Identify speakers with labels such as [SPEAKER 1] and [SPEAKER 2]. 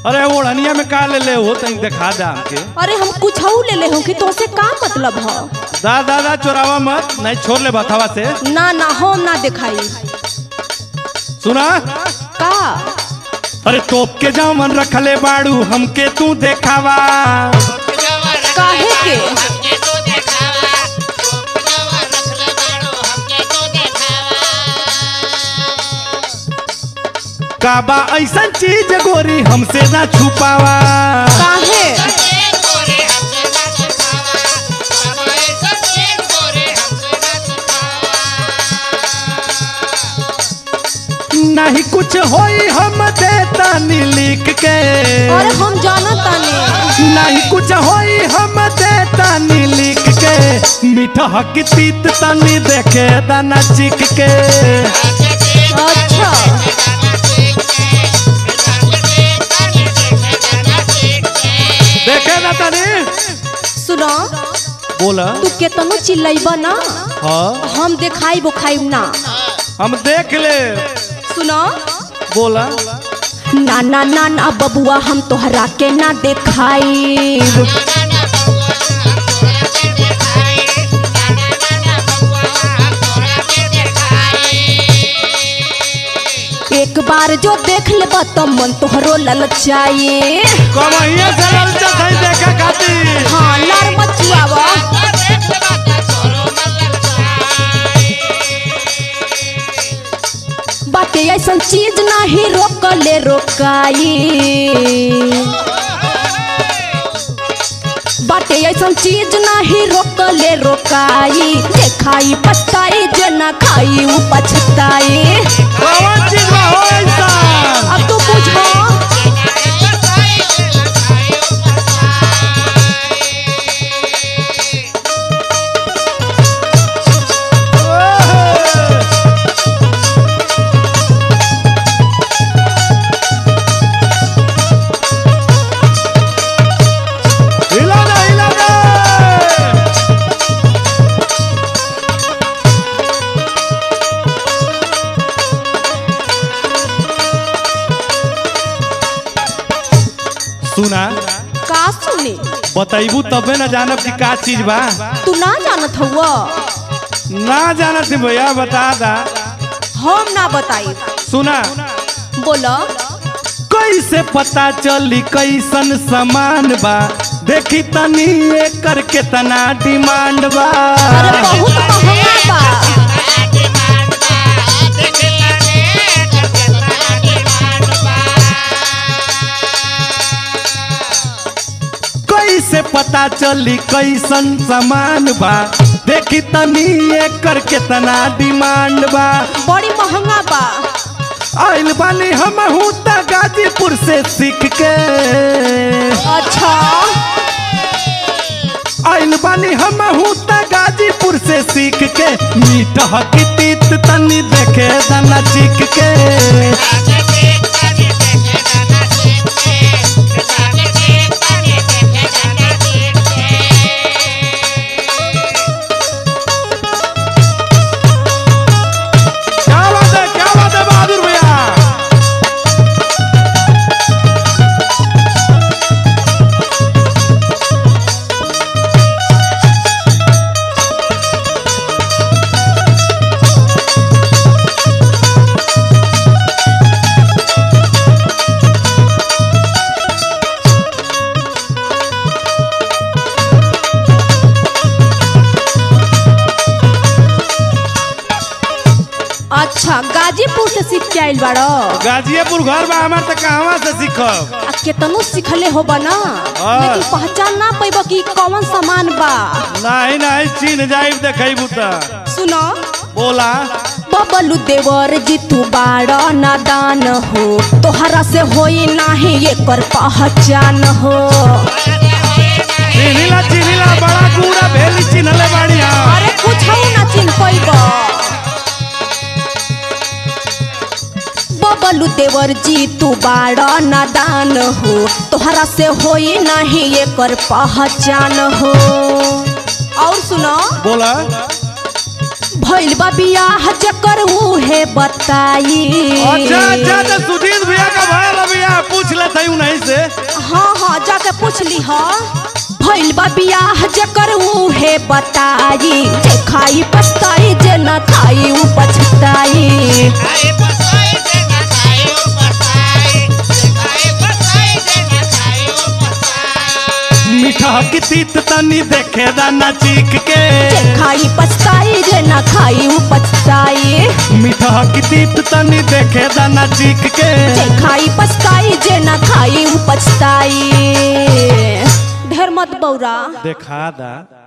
[SPEAKER 1] अरे ओढ़निया में का ले ले हो तनी दिखा दे हमके
[SPEAKER 2] अरे हम कुछ ले ले हो कि तोसे का मतलब ह
[SPEAKER 1] दा दा दा चोरावा मत नहीं छोड़ ले बथावा से
[SPEAKER 2] ना ना हम ना दिखाई
[SPEAKER 1] सुना
[SPEAKER 2] का
[SPEAKER 1] अरे तोप के जामन रखले बाड़ू हमके तू देखावा
[SPEAKER 2] काहे के
[SPEAKER 1] काबा ऐसन चीज गोरी हमसे ना छुपावा
[SPEAKER 2] काहे
[SPEAKER 1] नहीं कुछ होई हम देता नी लिख के
[SPEAKER 2] अरे हम जानत तानी
[SPEAKER 1] नहीं कुछ होई हम देता नी लिख के मीठा की तीत तनी देखे दाना चिक के
[SPEAKER 2] अच्छा
[SPEAKER 1] देखे ना तनी
[SPEAKER 2] सुनो
[SPEAKER 1] बोला
[SPEAKER 2] तू केतनो चिल्लैबा ना
[SPEAKER 1] हाँ
[SPEAKER 2] हम देखाई बुखाई ना
[SPEAKER 1] हम देख ले
[SPEAKER 2] सुनो
[SPEAKER 1] बोला
[SPEAKER 2] ना ना ना ना बबुआ हम तोहरा के ना देखाई एक बार जो देख लेबा तो मन तोहरो ललचाई
[SPEAKER 1] कमहिया से ललचा सही देखे खातिर
[SPEAKER 2] हाँ लार मचुआवा बाटे ऐसन चीज नहीं रोकले रोकाई बाटे ऐसन चीज नहीं रोकले रोकाई देखाई पछताई जे ना खाई उ पछताई
[SPEAKER 1] कौन चीज बा हो ऐसा
[SPEAKER 2] अब तू पूछो
[SPEAKER 1] हिला दे हिला दे सुना
[SPEAKER 2] का सुने
[SPEAKER 1] बतैबू तबे न जानब कि का चीज बा
[SPEAKER 2] तू ना जानत हुआ
[SPEAKER 1] ना जानत भैया बता दा
[SPEAKER 2] हम ना बताई
[SPEAKER 1] सुना
[SPEAKER 2] बोलो
[SPEAKER 1] कैसे पता चली कैसन सामान बा देखी तनी एकर केतना डिमांड बा
[SPEAKER 2] अरे बहुत महंगा बा
[SPEAKER 1] कैसे पता चली कैसन सामान बा देखी तनी एकर केतना डिमांड बा
[SPEAKER 2] बड़ी महंगा बा
[SPEAKER 1] आइल बानी हम त गाजीपुर से सीख के
[SPEAKER 2] अच्छा
[SPEAKER 1] आइल बानी हम त गाजीपुर से सीख के मीठ की तीत तनी देखे दाना चीख के क्या बात है क्या बात है बहादुर भैया
[SPEAKER 2] अच्छा गाजीपुर से सीख के आइल बाड़ो
[SPEAKER 1] गाजियापुर घर बा हमार त कहवा से सीखब
[SPEAKER 2] आ केतनो सिखले हो ना
[SPEAKER 1] हाँ।
[SPEAKER 2] लेकिन पहचान ना पैबो कि कौन सामान बा
[SPEAKER 1] नहीं नहीं चिन्ह जाइब देखैबू त
[SPEAKER 2] सुनो
[SPEAKER 1] बोला
[SPEAKER 2] बबलू देवर जीतू बाड़ नादान हो तोहरा से होई नाही एकर पहचान हो
[SPEAKER 1] चिन्हिला चिन्हिला बड़ा कूड़ा भेली चिन्हले बाड़िया
[SPEAKER 2] अरे कुछ ना चिन्ह पैबो बबलू देवर जीतू बाड़ नादान हो तोहरा से होई नाही एकर पहचान हो और सुनो
[SPEAKER 1] बोला
[SPEAKER 2] भइल बा बियाह जकर उहे बताई
[SPEAKER 1] अच्छा अच्छा तो सुधीर भैया का भाई भैया पूछ लेते हूँ नहीं से
[SPEAKER 2] हाँ हाँ जाके पूछ ली हा भइल बा बियाह जकर उहे बताई जे खाई पछताई जे न खाई उ पछताई
[SPEAKER 3] खाए बसाई देना खाए ओ बसाई खाए बसाई देना खाए ओ बसाई
[SPEAKER 1] मीठा की तीत तनी देखे दाना चीख के
[SPEAKER 2] जे खाई पछताई जे न खाई उ पछताई
[SPEAKER 1] मीठा की तीत तनी देखे दाना चीख के
[SPEAKER 2] जे खाई पछताई जे न खाई उ पछताई ढेर मत बौरा
[SPEAKER 1] देखा दा